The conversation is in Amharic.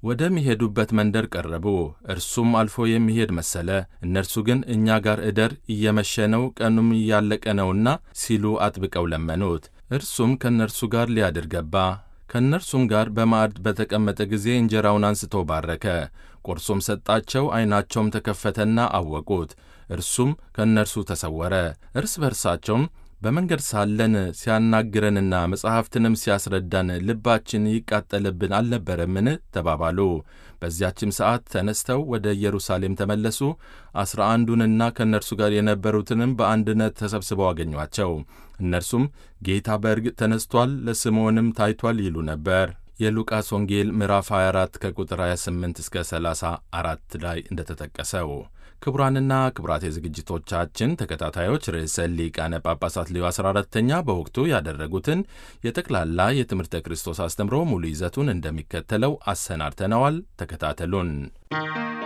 ወደሚሄዱበት መንደር ቀረቡ። እርሱም አልፎ የሚሄድ መሰለ። እነርሱ ግን እኛ ጋር እደር፣ እየመሸ ነው፣ ቀኑም እያለቀ ነውና ሲሉ አጥብቀው ለመኑት። እርሱም ከእነርሱ ጋር ሊያድር ገባ። ከእነርሱም ጋር በማዕድ በተቀመጠ ጊዜ እንጀራውን አንስቶ ባረከ፣ ቆርሶም ሰጣቸው። ዐይናቸውም ተከፈተና አወቁት። እርሱም ከእነርሱ ተሰወረ። እርስ በርሳቸውም በመንገድ ሳለን ሲያናግረንና መጻሕፍትንም ሲያስረዳን ልባችን ይቃጠልብን አልነበረምን? ተባባሉ። በዚያችም ሰዓት ተነስተው ወደ ኢየሩሳሌም ተመለሱ። አስራ አንዱንና ከእነርሱ ጋር የነበሩትንም በአንድነት ተሰብስበው አገኟቸው። እነርሱም ጌታ በእርግጥ ተነስቷል፣ ለስምዖንም ታይቷል ይሉ ነበር። የሉቃስ ወንጌል ምዕራፍ 24 ከቁጥር 28 እስከ 34 ላይ እንደተጠቀሰው ክቡራንና ክቡራት የዝግጅቶቻችን ተከታታዮች ርዕሰ ሊቃነ ጳጳሳት ሌዮ 14ተኛ በወቅቱ ያደረጉትን የጠቅላላ የትምህርተ ክርስቶስ አስተምሮ ሙሉ ይዘቱን እንደሚከተለው አሰናድተነዋል። ተከታተሉን።